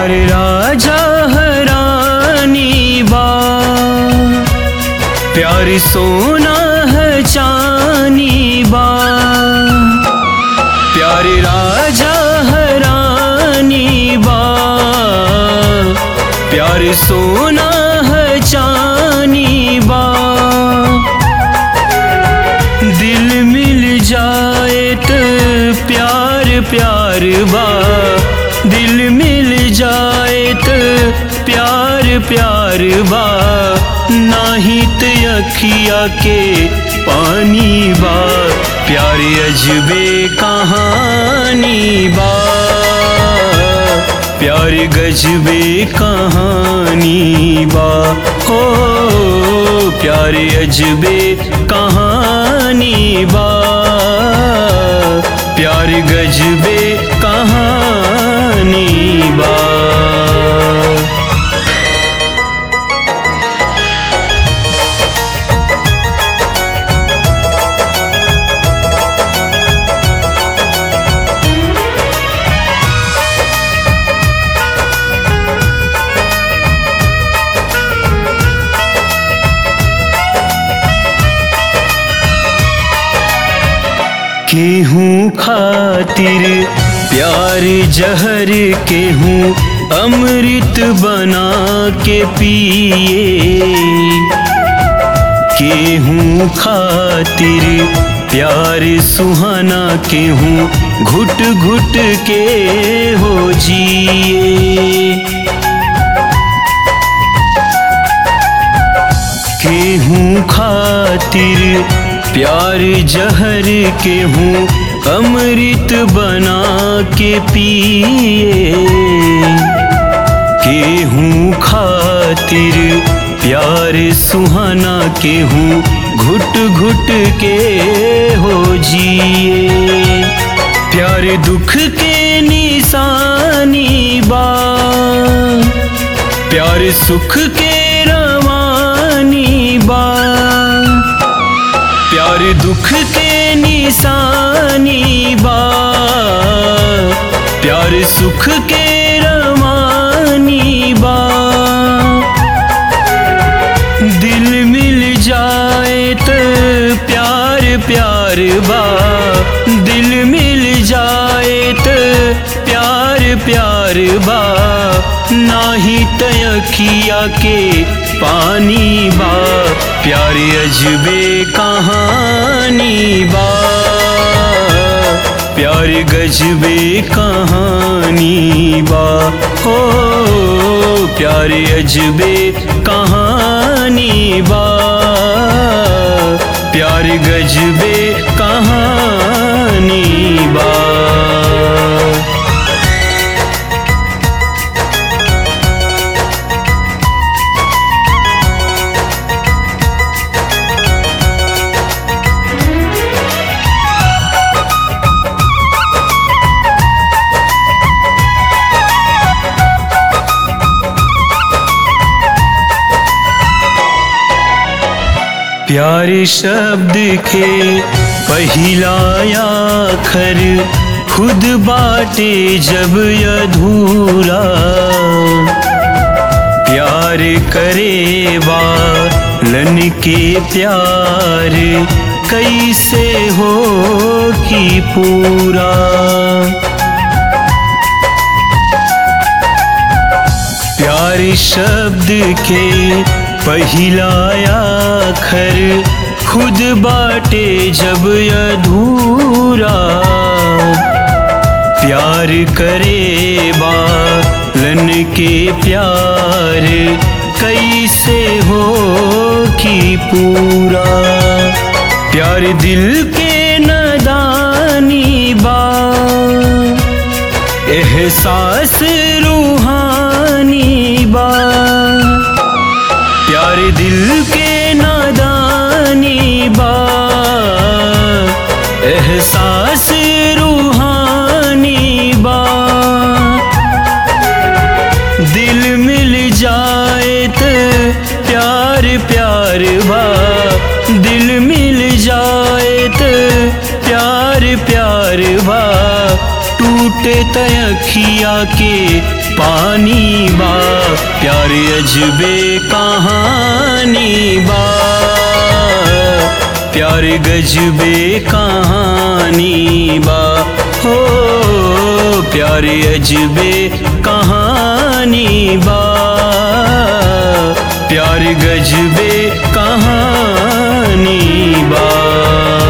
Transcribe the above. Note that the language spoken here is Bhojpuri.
प्यार राजा हरानी बा प्यार सोना है चानी बा प्यार राजा हरानी बा प्यार सोना है चानी बा दिल मिल जाए तो प्यार प्यार बा दिल मिल जाए तो प्यार प्यार बा नाही तो अखिया के पानी बा प्यार अजबे कहानी बा प्यार गजबे कहानी बा हो प्यार अजबे कहानी बा प्यार गजबे कहानी बा केहूँ खातिर प्यार जहर केहूँ अमृत बना के पिए केहूँ खातिर प्यार सुहाना केहूँ घुट घुट के हो जिए केहूँ खातिर प्यार जहर केहूँ अमृत बना के पिए केहूँ खातिर प्यार सुहाना केहूँ घुट घुट के हो जिए प्यार दुख के निशानी बा प्यार सुख के रवानी बा प्यार दुख के निशानी बा प्यार सुख के रवानी बा दिल मिल जाए तो प्यार प्यार बा दिल मिल जाए तो प्यार प्यार बा नाही तयखिया के पानी बा प्यार अजबे कहानी बा प्यार गजबे कहानी बा हो प्यार अजबे कहानी बा प्यार गजबे कहानी बा प्यारे शब्द के पहिला आखर खुद बाटे जब अधूरा प्यार करे बालन के प्यार कैसे हो कि पूरा प्यारे शब्द के पहिला आखर खुद बाटे जब अधूरा प्यार करे बालन के प्यार कैसे हो कि पूरा प्यार दिल के नदानी बा एहसास रूहानी बा प्यार दिल के नादानी बा एहसास रूहानी बा दिल मिल जाए तो प्यार प्यार बा दिल मिल जाए तो प्यार प्यार बा टूटे तयखिया के पानी बा प्यार अजबे कहानी बा प्यार गजबे कहानी बा हो प्यार अजबे कहानी बा प्यार गजबे कहानी बा